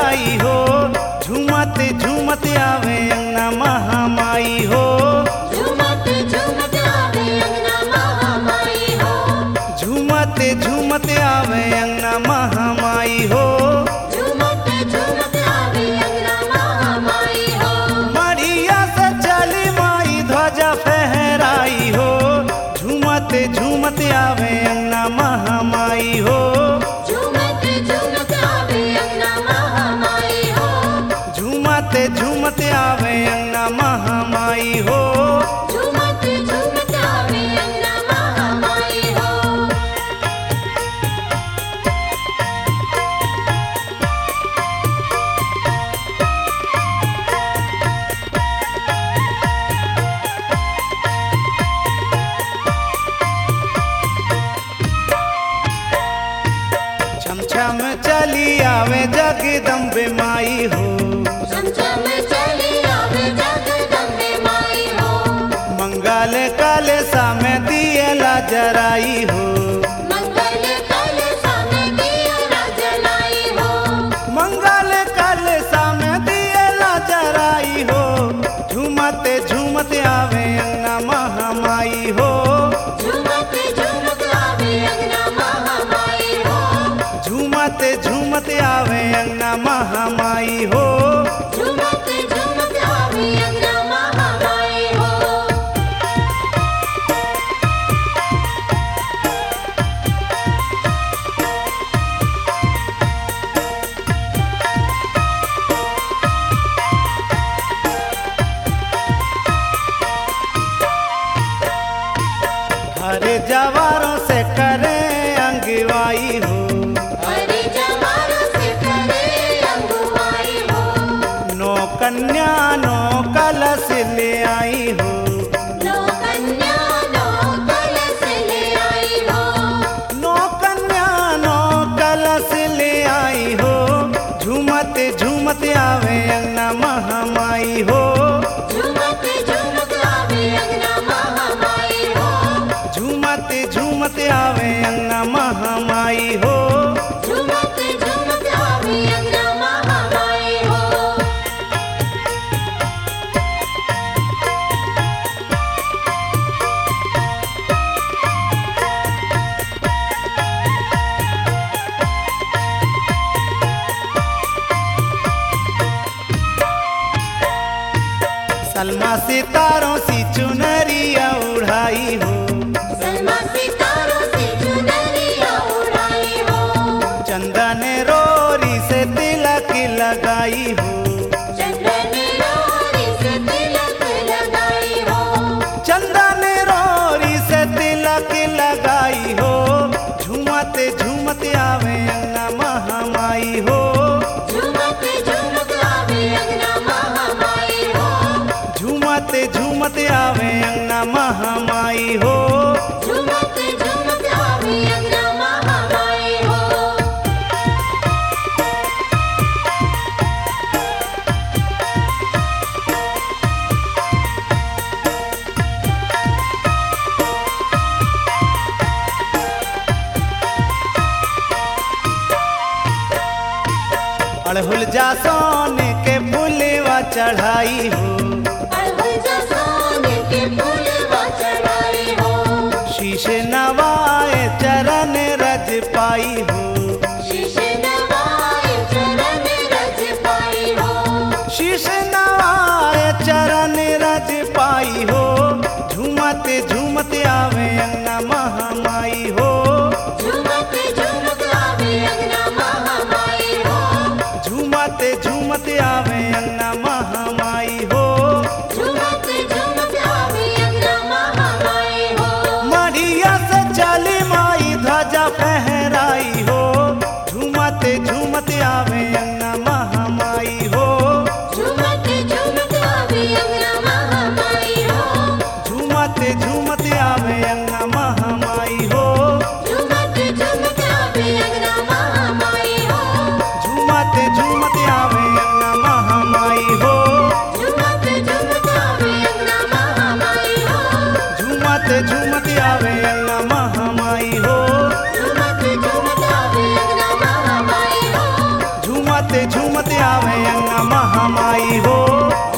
फहराई हो झूमत झूमत आवे अंगना महामाई हो झूमत झूमत आवे अंगना महामाई हो झूमत झूमत आवे अंगना महामाई हो झूमत झूमत आवे अंगना महामाई हो मढ़िया से चली माई ध्वजा फहराई हो झूमत झूमत आवे अंगना महामाई हो झूमत झूमत आवे अंगना महामाई हो झूमत झूमत आवे अंगना महामाई हो झूमत झूमत आवे अंगना महामाई हो छम छम चली आवे जगदम्बे माई हो चमचम चली आवे जगदम्बे माई हो मंगल काल सामे दियला जराई हो मंगल कल सामे दिया राजलाई हो मंगल काल सामे दियला जराई हो झूमत झूमत आवे अंगना महामाई हो झूमत झूमत आवे अंगना महामाई हो झूमत झूमत आवे अंगना महामाई हो झूमत झूमत आवे अंगना महामाई हो हरे जवारों से करे अंगवाई हो हरि जवानों से करे अंगुवाई हो नो कन्या नो कलश ले आई हो नो कन्या नो कलश ले आई हो नो कन्या नो कलश ले आई हो झूमत झूमत आवे अंगना महामाई हो झूमत झूमत आवे अंगना महामाई हो झूमत झूमत आवे अंगना महामाई हो झूमत झूमत आवे अंगना महामाई हो सलमा सितारों सी चुनरिया उड़ाई हो सलमा सितारों से चुनरिया उड़ाई हो चंदन रोरी से तिलक लगाई हो चंदन रोरी से तिलक लगाई हो चंदन रोरी से तिलक लगाई हो झूमत झूमत आवे अंगना महामाई हो झूमत झूमत आवे अंगना महामाई हो झूमत झूमत आवे अंगना महामाई हो झूमत झूमत आवे अंगना महामाई हो अड़हुल जा सोने के फूलवा चढ़ाई हो अड़हुल जा सोने के फूलवा चढ़ाई हो शीश नवाए चरण रज पाई हो शीश नवाए चरण रज पाई हो शीश नवाए चरण रज पाई हो झूमत झूमत आवे अंगना महामाई हो झूमत झूमत आवे अंगना महामाई हो झूमत झूमत आवे अंगना महामाई हो झूमत झूमत आवे अंगना महामाई हो मढ़िया से चली माई ध्वजा फहराई हो झूमत झूमत आवे अंगना महामाई हो झूमत झूमत आवे अंगना महामाई हो झूमत झूमत आवे अंगना महामाई हो झूमत झूमत आवे अंगना महामाई हो झूमत झूमत आवे अंगना महामाई हो झूमत झूमत आवे अंगना महामाई हो झूमत झूमत आवे अंगना महामाई हो झूमत झूमत आवे अंगना महामाई हो झूमत झूमत झूमत आवे अंगना महामाई हो